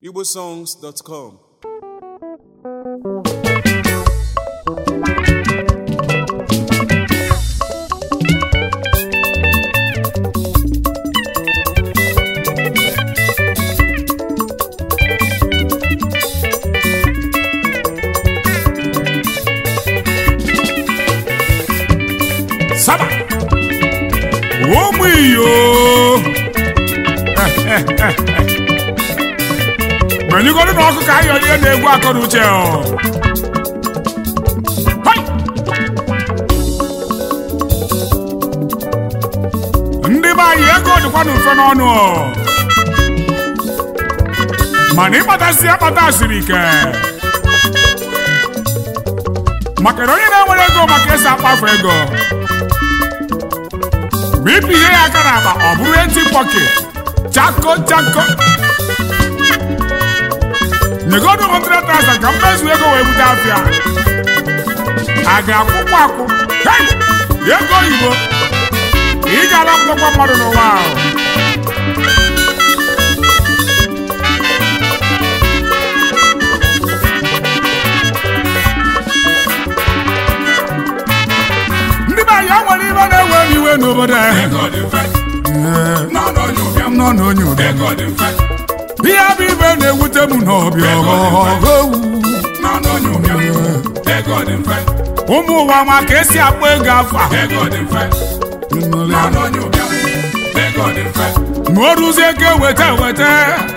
igbosongs.com Saba. Ụmụ iyo. Menyegoro na ọkụ ka ayọ ihe na-egwu akọrọ uche ọ. Hai! Ndị be anyị ego dịkwa n'ụfe n'ọnụ ọ. Mana ịkpatasị akpata siri ike. maka na onye na-enwere ego maka esi akpafu ego ma ịpụ ihe ya aka n'akpa ọ bụrụ enti pọket chako chako nyegodu 100,000 ka mmezu ego wee bute afịa a ga-akwụkwọ akwụ hei ego oyibo ị ga-alapụtakwa mmadụ n'ụwa ahụ ndị be anyị nwere ibe na-ewe m iwe n'obodo anyị nọ n'onye ụbịa ihe bụ ibe na-ewute m n'ọbịa ọghọghọghọwu ụmụ ụwa ma ka esi akpọ ego afọ a ma o ruzie ego eweta eweta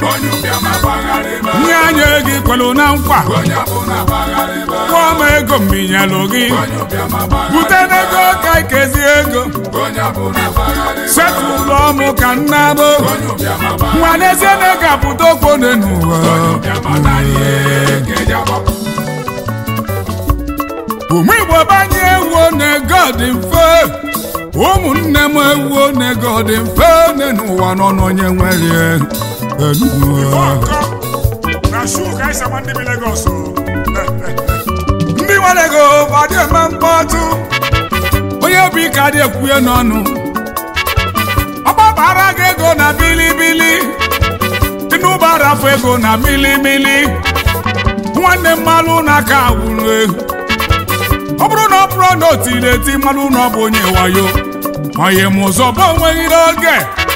nye anya ego ikwelu na nkwa kwụọ m ego mbinyelụ gị bute n'ego ka ikezie ego setụlụ ọmụ ka nna bụ nwa n'ezie na ego apụta okwu n'ụwa ụmụ igbo banye ewuo n'ego dị mfe ụmụnne m ewuo n'ego dị mfe n'ụwa nọ n'onye nwere ego ndị nwere ego adị eme mkpọtụ onye bụ ike adị ekwuye n'ọnụ ọgbabara gị ego na bilibili tinubu arafu ego na milimili nwanne mmalụ n'aka wuru ehu ọ bụrụ na ọ bụrụ na o tiri eti mmalụ na ọ bụ onye wayo onye m ụzọ bụ onweghị n'oge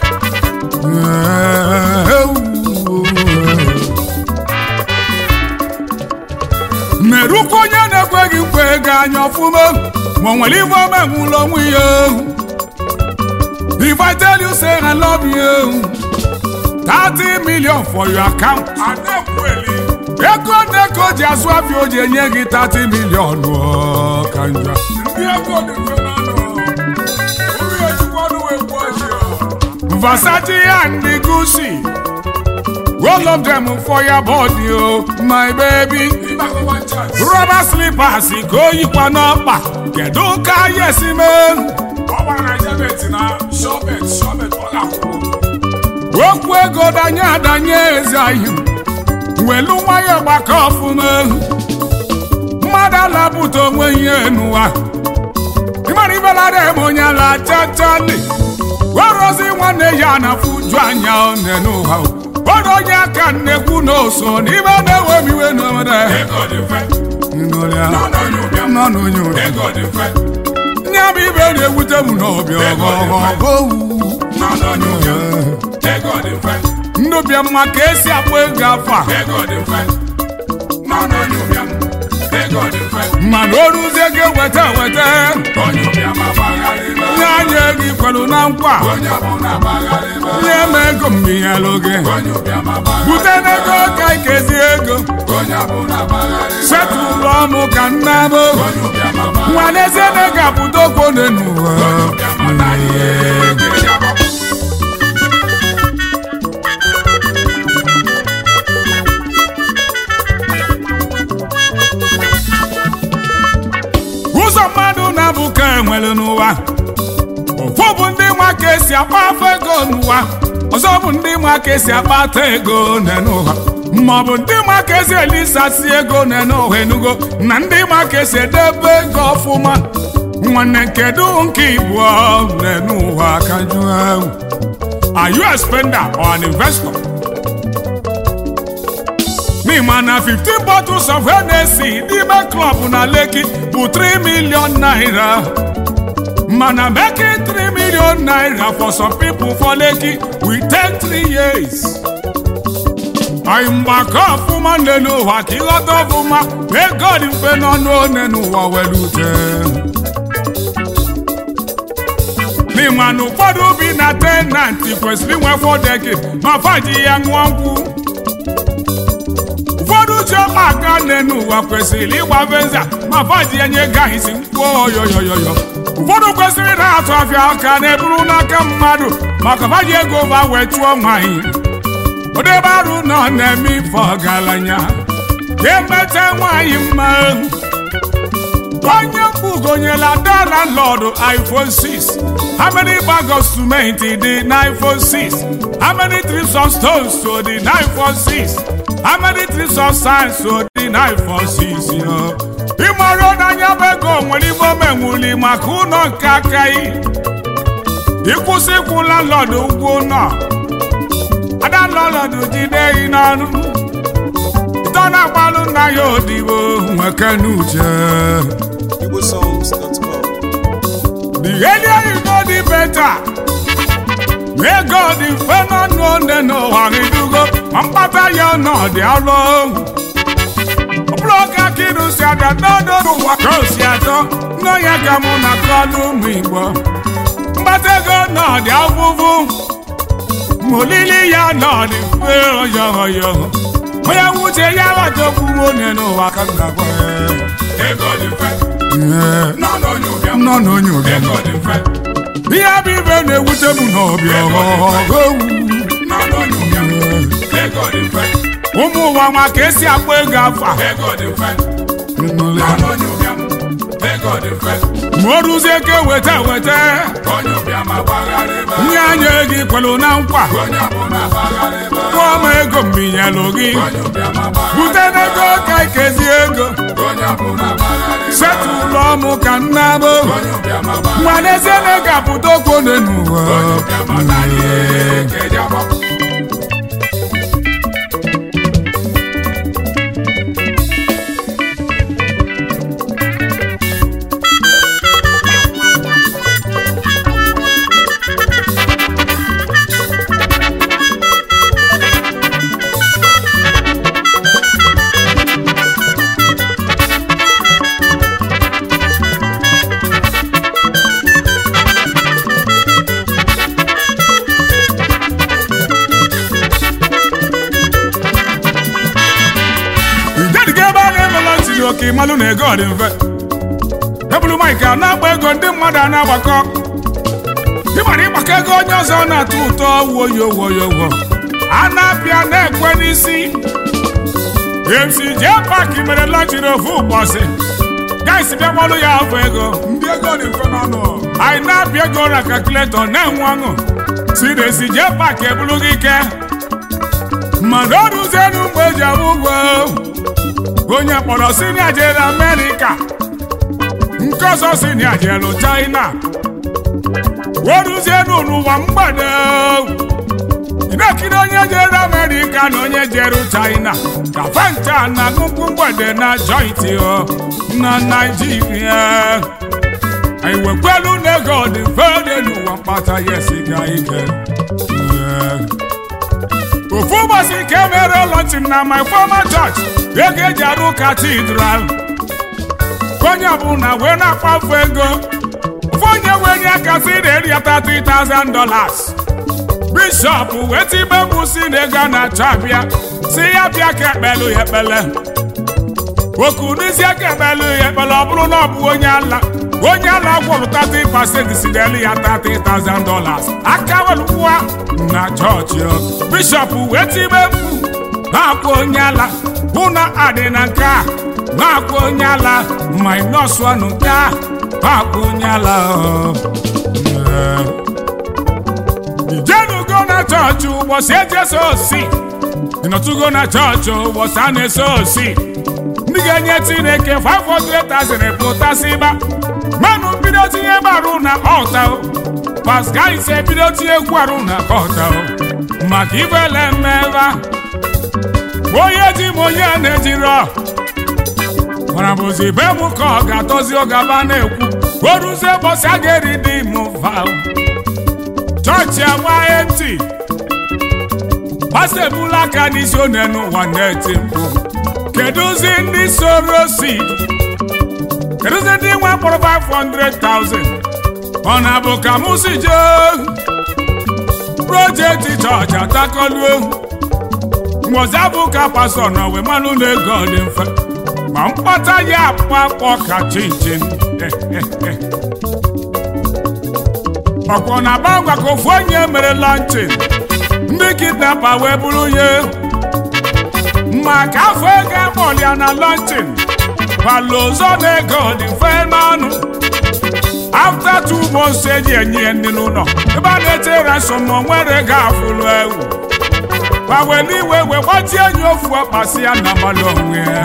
merukwa onye na-ekweghị nkwa ego anya ọfụma ma o nwere ife ome nwụlọ onwe ya If I tell you say I love you 30 million for your account ego na-ego ji azụ afịa o ji enye gị 30 million ọ, ka njọ ndị ego dị mfe n'ọnụ uru ejikwa ọnụ wee gbuo ji ọ. Versace and the Gucci All of them for your body, oh, my baby. Rubber slippers, ka o yikwa n'ọkpa. Kedu ka ya esi mee? Okwu ego danye adanye ezi ahụ. Welu nwayọ gbakọ ọfụma. Mmadụ alapụta onwe ihe n'ụwa. Ịmara ibelada eme onye ala chachali. Werozi nwanne ya na-afụju anya one n'ụwa. Odo onye aka nnekwu n'oso n'ime na-ewe m iwe n'obodo. Nọ n'onye ụra. Nye bụ ibe na-ewute m n'ọbịa ọgọgọgọwu. Ndụ bịa mma ka esi akpọ ego afọ a. Mana o ruzie ego weta weta. Nye anya ego ikwelu na nkwa. Nye m ego mbinyelụ gị. Bute n'ego ka ikezi ego. Setụlụ ọmụ ka nna bụ. Nwa n'ezie na ego apụta okwu n'ụwa. ụzọ mmadụ na-abụ ka enwere n'ụwa ofu bụ ndị nwa ka esi akpa afọ ego n'ụwa ọzọ bụ ndị nwa ka esi akpata ego n'ụwa ma ọ bụ ndị nwa ka esi elisasi ego n'ụwa enugo na ndị nwa ka esi edebe ego ọfụma nwanne kedu nke igbo n'ụwa ka jụọ Are you a spender or an investor? n'ịma na 15 bottles of Hennessy n'ime klọb na Lekki bụ 3 million naira mana making 3 million naira for some people for Lekki will take 3 years anyị mgbakọ ọfụma nne n'ụwa ka ịghọta ọfụma ego dị mfe n'ọnụ one n'ụwa were ute n'ịma na ụfọdụ bi na tenanti kwesịrị inwe fọdeki ma faji ya ṅụọ nkwụ ụfọdụ ji ọkpa aka nne n'ụwa kwesịrị ịgba venza ma faji ya nye gaghịzi nkwụ oyoyoyoyo ụfọdụ kwesịrị na-atụ afịa aka na-eburu n'aka mmadụ maka faji ego ba wee chụọ nwaanyị odebe arụ nọ na-eme ife ọgaranya ga-emete nwaanyị mma onye mkpugonyela dala lọdụ iphone 6 how many bag of cement dị na iphone 6 how many trips of stones so dị na iphone 6 how many trips of sand so dị na iphone 6 yo ịmara n'anya bụ ego nwere ife omenwuli maka ụlọ nke aka yi ịkwụsị ịkwụla lọdụ ụgwọ ụlọ adalọlọdụ jide gị n'ọnụ ịtọ na-agbalụ nna ya odibo nweke n'uche igbosongs.com the earlier you know the better may God dị mfe n'ọnụ one n'ụwa gị dugo ma mkpata ya ọnọdụ alụ ọ bụrụ ọka ka ịnụ si ada n'ọdụ n'ụwa ka o si atọ nne ya ka mụ na kọlụ ụmụ Igbo mkpata ego ọnọdụ afụfụ molili ya nọdị mfe ọyọghọyọ onye nwuche ya ghọtakwuo onye n'ụwa ka m ga-agwa Ego dị mfe, ya nọ n'onye ụbịam. nọ n'onye ụbịam Ego dị mfe, ihe bụ ibe na-ewute m n'ọbịa ọghọghọghowu nọ n'onye ụbịam. Ego dị mfe, ụmụ ụwa nwa ka esi akpọ ego afa ego dị mfe, nọ n'onye ụbịam. Ego dị mfe, ma o ruzie ka weta weta onye ụbịam agbagharị ebe a. nye anya ego ikwelu na nkwa Onye ọbụla agbagharị ebe a. kwụọ m ego mbinyelụ gị Onye ụbịam agbagharị bute n'ego ka ikezi ego Onye ọbụla agbagharị ebe a. setụlụ ọmụ ka nna bụ Onye ụbịam agbagharị nwa n'ezie na ego apụta okwu one n'ụwa Onye ụbịam anaghị eke eji agbapụ. idediga ebe a na-emela ntiri oke ịmalụ na ego dị mfe ebulu maịk a na-agba ego ndị mmadụ a na-agbakọ ịmara ịgbakọ ego onye ọzọ na-atọ ụtọ woyo woyo wo a na-apịa na-ekwe n'isi mc jee paaki mere lọchiri ofu ụbọchị gaisi bịakwalu ya afọ ego ndị ego dị mfe n'ọnụ anyị na-apịa ego na kalkuletọ na-enwe ọṅụ si na esi jee paaki ebulu gị ike mmadụ ọrụzienu mgbe eji abụ ụgwọ onye kpọrọ sinia jere amerịka nke ọzọ sinia jelu china weruzienu n'ụwa mgbede na-ekiri onye jere amerịka na onye jere china ka fanta na nnukwu mgbede na jointi na naijiria anyị wekwelu na ego dị mfe dị n'ụwa mkpata ya esiga ike Yeah. ofu ụbọchị ka e mere lọnchịn na my former church ego eji arụ katidral onye ọbụla wee na-akpafu ego ofu onye wee nye aka si na eri ya 30,000 dollars bishọp wee tibe mkpu si na ego a na-achọ abịa si ya bịa ka ekpelu ya ekpele okuruzie ka ekpelu ya ekpele ọ bụrụ na ọ bụ onye ala onye ala gwọrụ 30% si na elu ya 30,000 dollars aka welụkwa na chọọchị ọ. bishọp wee tibe mkpu na-akwa onye ala hụ na adị na nke a na-akwa onye ala minus ọnụ nke a na-akwa onye ala ọ. Yeah. ijenugo na chọọchị ụbọchị eji eso osi ịnọtụgo na chọọchị ụbọchị a na-eso osi ndị ga-enye chineke 500,000 pụtasịba mmanụ mbido tinye barụ na ọta paska ise bido tinye kwarụ na ọta maka ibele mmeva onye ji m onye na-ejiro mana bụzi be m ka ọ ga-atọzi ọgaba na-ekwu oruzie ụbọchị a ga-eri dị m va chọọchị agba eti pastọ ebula aka n'isi onye n'ụwa na-eti mkpu kedụzi ndị soro si kedụzi ndị nwe mkpọrọ 500,000 ọ na-abụ ka mụ si jee projekti chọọchị atakọlu mgbozi abụ ka pastọ nọ wee manụ na ego dị mfe ma mkpata ya akpakpọ ka chinchin ọkwọ na bangwa ka ofu onye mere lanchin ndị kidnapa wee bụrụ ya maka afọ ego akpọlịa na lanchin kwala ụzọ na ego dị mfe n'ọnụ after two months eji enye ya ndị n'ụlọ ebe a na-eche ransom ma o nwere ego afụlụ ewu gbawere iwe wee gbatie enyi ofu ọkpasị ya na mmadụ onwe ya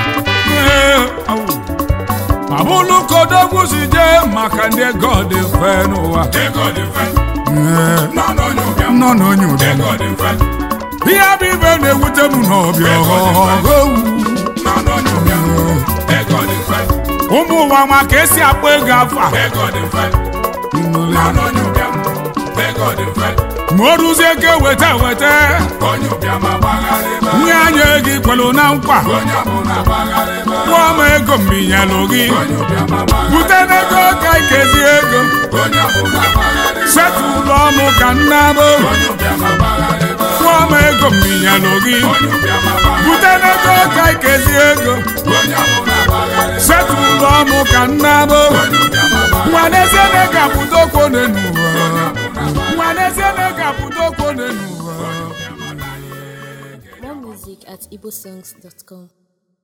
ma bụrụ ka odogwu si jee maka ndị ego dị mfe n'ụwa Ego dị mfe. Ee, Nọ n'onye ụbịam. nọ n'onye ụdị Ego dị mfe. ihe bụ ibe na-ewute m n'ọbịa ọhụụ Nọ n'onye ụbịam. Ego dị mfe. ụmụ ụwa ma ka esi akpọ ego afa Ego dị mfe. Nọ n'onye ụbịam. Ego dị mfe. ma o ruzie ka eweta eweta Onye ụbịam agbagharịba. nye anya ego ikwelu na nkwa Onye ọbụla agbagharịba. kwụọ m ego mbinyelụ gị Onye ụbịam agbagharịba. bute n'ego ka ikezi ego Onye ọbụla agbagharịba. setụlụ ọnụ ka nna bụ Onye ụbịam agbagharịba. kwụọ m ego mbinyelụ gị Onye ụbịam agbagharịba. bute n'ego ka ikezi ego Onye ọbụla agbagharịba. setụlụ ọnụ ka nna bụ Onye ụbịam agbagharịba. nwa n'ezie na ego apụdokwo n'ụwa nwa n'ezie na ego apụdokwo n'ụwa More music at igbosongs.com.